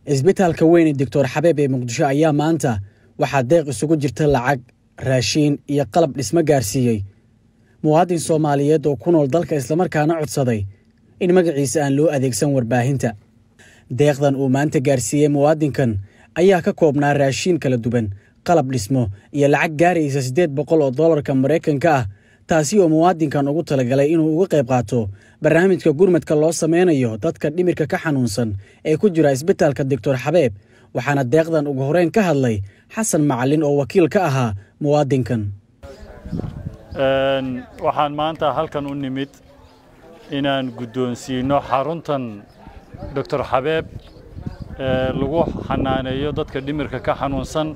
isbitaalka weyn ee doctor xabeeb ee muqdisho ayaa maanta waxaa deeq isugu jirta lacag raashiin iyo qalab dhismo gaarsiiyey muwaadin soomaaliyeed oo ku nool dalka islamarkaana codsaday in magaciisa aan loo adeegsan warbaahinta deeqdan uu maanta gaarsiiyey muwaadinkan ayaa ka koobnaa raashiin kala duwan qalab dhismo iyo lacag gaaraysa siddeed boqol oo dollarka maraykanka ah taasi oo muwaadinkan ugu talagalay inuu uga qayb qaato barnaamijka gurmadka loo sameynayo dadka dhimirka ka xanuunsan ee ku jira isbitaalka doctor xabeeb waxaana deeqdan ugu horeyn ka hadlay xasan macalin oo wakiil ka ahaa muwaadinkan waxaan maanta halkan u nimid inaan guddoonsiino xaruntan doctor xabeeb ee lagu xanaaneeyo dadka dhimirka ka xanuunsan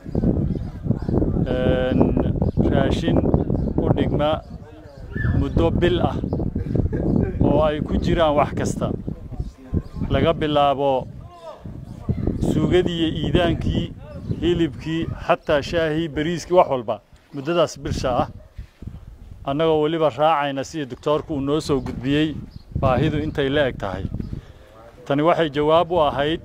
raashin u dhigma muddo bil ah oo ay ku jiraan wax kasta laga bilaabo suugadii iyo iidaankii hilibkii xataa shaahii bariiskii wax walba muddadaas bilsha ah annagoo weliba raacayna sida doctoorku uu noo soo gudbiyey baahidu intay la eg tahay tani waxay jawaab u ahayd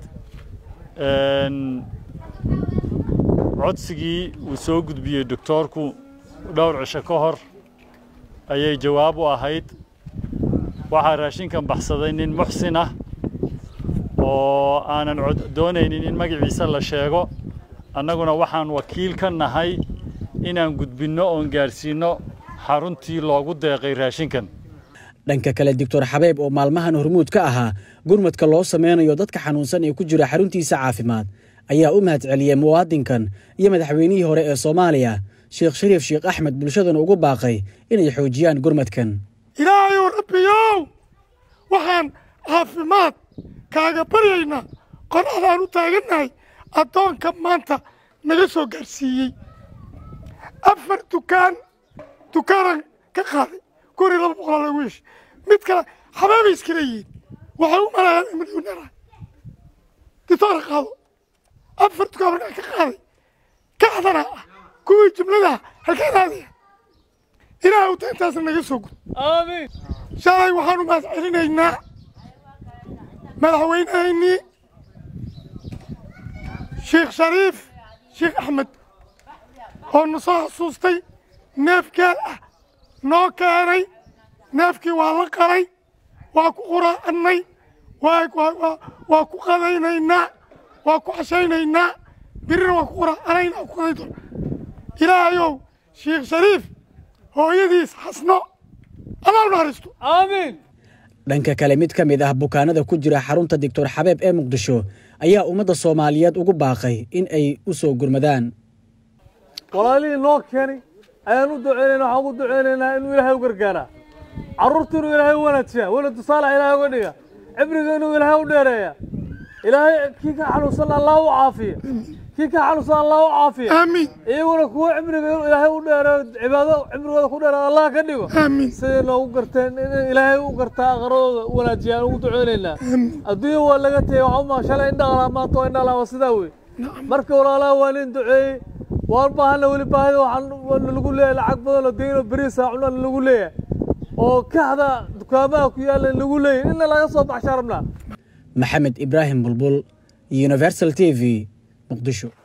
codsigii uu soo gudbiyey doctoorku dhowr cisho ka hor ayay jawaab u ahayd waxaa raashinkan baxsaday nin muxsin ah oo aanan doonaynin in magaciisa la sheego annaguna waxaan wakiil ka nahay inaan gudbinno oon gaarsiinno xaruntii loogu deeqay raashinkan dhanka kale doctor xabeeb oo maalmahan hormuud ka ahaa gurmadka loo sameynayo dadka xanuunsan ee ku jira xaruntiisa caafimaad ayaa u mahad celiyey muwaadinkan iyo madaxweynihii hore ee soomaaliya sheekh shariif sheekh axmed bulshadana ugu baaqay inay xoojiyaan gurmadkan ilaahayow rabbiyow waxaan caafimaad kaaga baryaynaa qoraxdaan u taagannahay addoonka maanta naga soo gaarsiiyey afar dukaan dukaanan ka qaaday guri laba boqolaa lagu yeeshay mid kale xabaabay iskala yihiin waxay u malayaan milyuneera ditoora qaado afar dukaan markaa ka qaaday kacdana ah kuwii jumladaha halkaa raadaya ilaah uta intaasna naga soo gud aamiin shalay waxaanu mahad celinaynaa madaxweynahaynii sheekh shariif sheekh axmed oo na soo xasuustay neef gaal ah noo keenay neefkii waa la qalay waa ku quraacannay waa ku qadaynaynaa waa ku cashaynaynaa birina waa ku quraacanaynaa waa ku qaday doona ilaahayow sheekh shariif hooyadiis xasno allah u naxariisto aamiin dhanka kale mid ka mid ah bukaanada ku jira xarunta doctor xabeeb ee muqdisho ayaa ummadda soomaaliyeed ugu baaqay in ay u soo gurmadaan walaalihii noo keenay ayaan u duceynayna waxaan ugu duceynaynaa inuu ilaahay u gargaaraa carruurta inuu ilaahay u wanaajiyaa weladu saalax ilaahay uga dhiga cibriga inuu ilaahay u dheereeya ilaahay kii ka xanuunsan allah u caafiya kii ka xanuunsan allah u caafiya aamiin iyaguna kuwo cibriga inuu ilaahay u dheereeyo cibaado cibrigooda ku dheereeyo allah ka dhigo aamiin siday noogu garteen in ilaahay u gartaa aqradooda u wanaajiya aan ugu duceynaynaa adduunya waa laga tegey waxaa uma shalay indhaqlaa maanta waa indhaqlaa waa sidaa wey marka walaalaha waa nin duceeyey waan baahana weli baahida waxaan lagu leeyahay lacag badan oo deyno beriisa cunaan lagu leeyahay oo kaxda dukaamaha ku yaalla lagu leeyahay inna laga soo baxshaa rabnaa maxamed ibraahim bulbul universal t v muqdisho